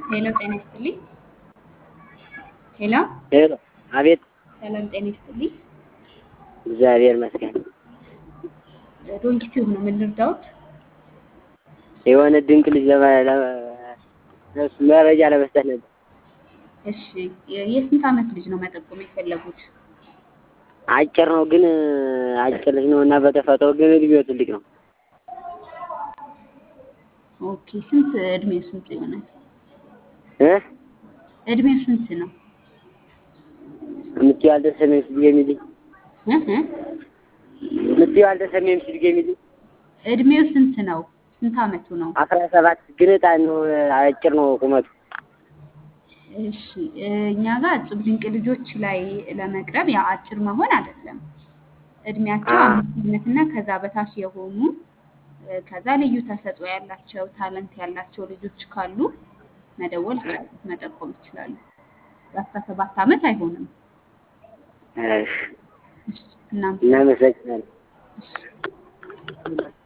ሄሎ ጤና ይስጥልኝ። ሄሎ ሄሎ፣ አቤት። ሰላም ጤና ይስጥልኝ። እግዚአብሔር ይመስገን። ዶንኪ ቲዩብ ነው ምን ልርዳዎት? የሆነ ድንቅ ልጅ ለማ ለ- ለእሱ መረጃ ለመስጠት ነበር። እሺ የ- የስንት ዓመት ልጅ ነው መጠቆም የፈለጉት? አጭር ነው ግን አጭር ልጅ ነው እና በተፈጥሮ ግን እድሜው ትልቅ ነው። ኦኬ ስንት እድሜው ስንት ይሆናል? እ እድሜው ስንት ነው? የምትይው አልተሰማኝም ስትል የሚልኝ እ እ የምትይው አልተሰማኝም ስትል የሚልኝ እድሜው ስንት ነው? ስንት ዓመቱ ነው? አስራ ሰባት ግን ህፃን ነው። አጭር ነው ቁመቱ። እሺ እ እኛ ጋር እጹብ ድንቅ ልጆች ላይ ለመቅረብ ያ አጭር መሆን አይደለም። እድሜያቸው አ- አምስት ዓመት እና ከዛ በታች የሆኑ እ ከዛ ልዩ ተሰጥኦ ያላቸው ታለንት ያላቸው ልጆች ካሉ መደወል ይችላሉ፣ መጠቆም ይችላሉ። የአስራ ሰባት ዓመት አይሆንም። እሺ፣ እሺ እናመሰግናለን። እናመሰግናለን። እሺ